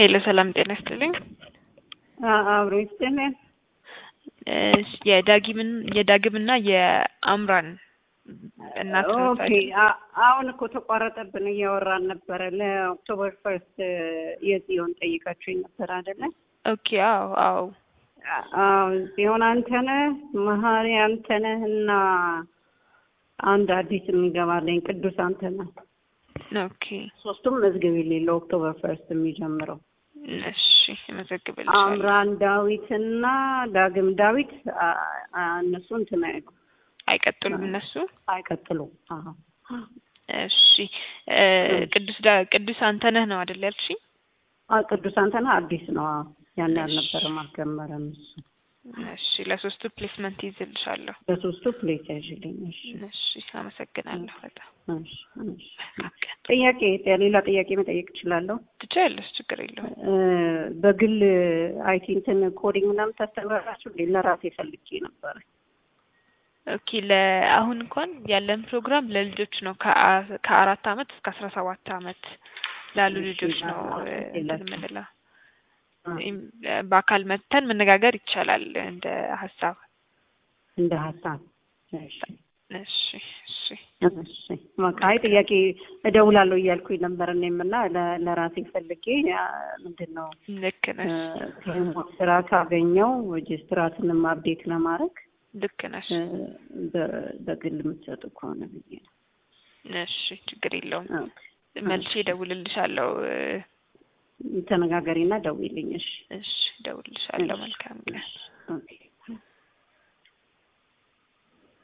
ሄሎ ሰላም ጤና ይስጥልኝ። አብሮ ይስጥልን። እሺ፣ የዳጊምን የዳግምና የአምራን እናት ናት ኦኬ አይደል? አ- አሁን እኮ ተቋረጠብን፣ እያወራን ነበረ። ለኦክቶበር ፈርስት የጽዮን ጠይቃችሁኝ ነበር አይደለ? ኦኬ አዎ አዎ አዎ ጽዮን አንተነህ፣ መሀሪ አንተነህ እና አንድ አዲስ የሚገባለኝ ቅዱስ አንተነህ። ኦኬ ሶስቱም መዝገብ የሌለው ኦክቶበር ፈርስት የሚጀምረው እሺ እመዘግብልሻለሁ። አምራን ዳዊት እና ዳግም ዳዊት አ- አ- እነሱ እንትን አይሉ አይቀጥሉም እነሱ። አይቀጥሉም። አዎ እሺ እ ቅዱስ ዳ- ቅዱስ አንተነህ ነው አይደል ያልሽኝ? አ ቅዱስ አንተነህ አዲስ ነው። አዎ ያን አልነበረም፣ አልጀመረም እሱ። እሺ ለሶስቱ ፕሌስመንት ይዝልሻለሁ። በሶስቱ ፕሌስ ያዥልኝ። እሺ እሺ አመሰግናለሁ በጣም እሺ እሺ። መልካም። ጥያቄ ሌላ ጥያቄ መጠየቅ እችላለሁ? ትችያለሽ፣ ችግር የለውም። እ በግል አይቲ እንትን ኮዲንግ ምናምን ታስተምራላችሁ እንዴ? ለራሴ ፈልጌ ነበረ። ኦኬ ለአሁን እንኳን ያለን ፕሮግራም ለልጆች ነው ከአ- ከአራት አመት እስከ አስራ ሰባት አመት ላሉ እሺ፣ ልጆች ነው አዎ፣ እ እንትን የላቸውም። የምንለው። አ፣ ኢም- በአካል መጥተን መነጋገር ይቻላል እንደ ሀሳብ። እንደ ሀሳብ እሺ እሺ እሺ እሺ። በቃ አይ ጥያቄ እደውላለሁ እያልኩኝ ነበር እኔም እና ለ- ለራሴ ፈልጌ አ፣ ምንድን ነው ልክ እ፣ ነሽ ከሪሞት ስራ ካገኘው ሬጅስትራትንም አፕዴት ለማድረግ ልክ ነሽ። እ፣ በ- በግል የምትሰጡ ከሆነ ብዬ ነው። እሺ ችግር የለውም። ኦኬ። መልሼ እደውልልሻለሁ። እ፣ ተነጋገሪና ደውይልኝ። እሺ እሺ እደውልልሻለሁ። መልካም ቀን።